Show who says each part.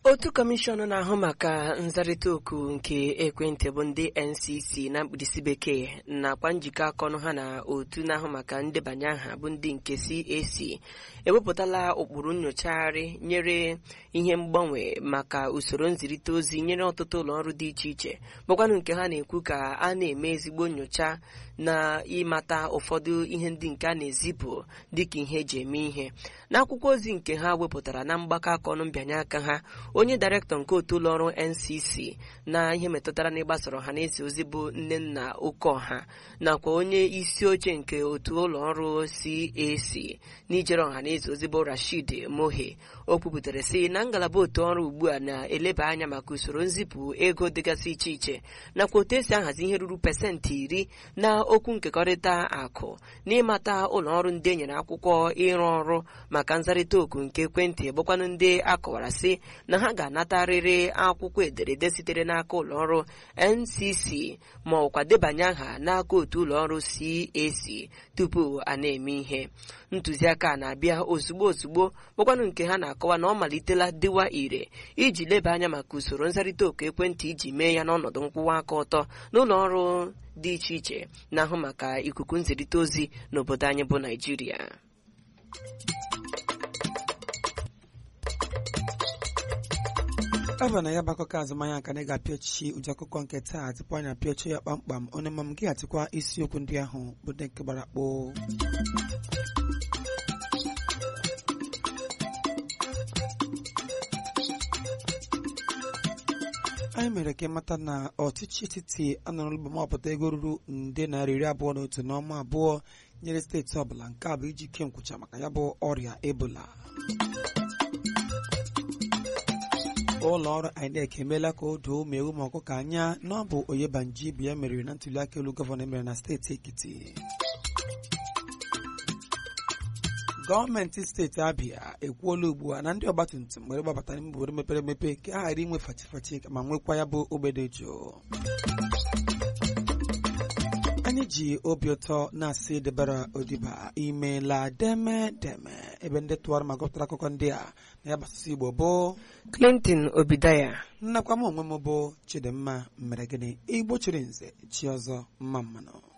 Speaker 1: otu kọmishọn na-ahụ maka nzarịta oku nke ekwentị bụ ndị ncc na mkpirisi bekee nakwa njikọ aka ọnụ ha na otu na-ahụ maka ndebanye aha bụ ndị nke cac ewepụtala ụkpụrụ nyochagharị nyere ihe mgbanwe maka usoro nzirịta ozi nyere ọtụtụ ụlọ ọrụ dị iche iche bụkwanụ nke ha na-ekwu ka a na-eme ezigbo nyocha na ịmata ụfọdụ ihe ndị nke a na-ezipụ dịka ihe eji eme ihe n'akwụkwọ ozi nke ha wepụtara na mgbakọ aka ọnụ mbịanye aka ha onye dairektọ nke otu ụlọọrụ ncc na ihe metụtara na ịgbasara ọha na eze ozi bụ nnenna okeọha nakwa onye isi oche nke otu ụlọọrụ cac n'ijere ọha na eze ozi bụ rashid mohe o kwupụtara sị na ngalaba otu ọrụ ugbu a na-eleba anya maka usoro nzipụ ego dịgasị iche iche nakwa otu esi ahazi ihe ruru pasentị iri na okwu nkekọrịta akụ n'ịmata ụlọ ọrụ ndị enyere akwụkwọ ịrụ ọrụ maka nzarịta oku nke ekwentị bụkwanụ ndị akọwara sị na ha ga-anatarịrị akwụkwọ ederede sitere n'aka ụlọọrụ ncc ma ọkwa debanye aha n'aka otu ụlọọrụ cac tupu a na-eme ihe ntụziaka a na-abịa ozugbo ozugbo bụkwanụ nke ha na-akọwa na ọ malitela dịwa ire iji leba anya maka usoro nzarịta oku ekwentị iji mee ya n'ọnọdụ nkwụwa aka ọtọ n'ụlọ ọrụ dị iche iche na-ahụ maka ikuku nzirịta ozi n'obodo anyị bụ naijiria
Speaker 2: ọ bụ na ya bụ akụkọ azụmahịa ka anyị ga-apịachi ụdị akụkọ nke taa tupu anyị apịachi ya kpamkpam onye ma m gị atịkwa isiokwu ndị ahụ bụ ndị nke gbara akpụ anyị mere ka ịmata na ọchịchị etiti anọrọlụba mapụta ego ruru nde narị iri abụọ na otu n'ọnwa abụọ nyere steeti ọbụla nke a bụ iji ke nkwụcha maka ya bụ ọrịa ebola ụlọ ọrụ INEC emeela ka o doo ụmụ ewu ma ọkụkọ anya na ọ bụ Oyebanji bụ ya meriri na ntuli aka elu gọvanọ emere na steeti Ekiti gọọmenti steeti Abịa ekwuola ugbu a na ndị ọgbatumtum nwere gbabata n'ime obodo mepere emepe ka a ghara inwe fachifachi ma nwekwa ya bụ ogbede jụụ anyị ji obi ụtọ na-asị debara odiba imeela deme deme ebe ndị tụwara ma gụpụtara akụkọ ndị a na ya gbasasị igbo bụ
Speaker 1: clinton obidaya
Speaker 2: nnakwa m onwe m bụ chidimma mere gịnị igbo chiri nze chi ọzọ mma mmanụ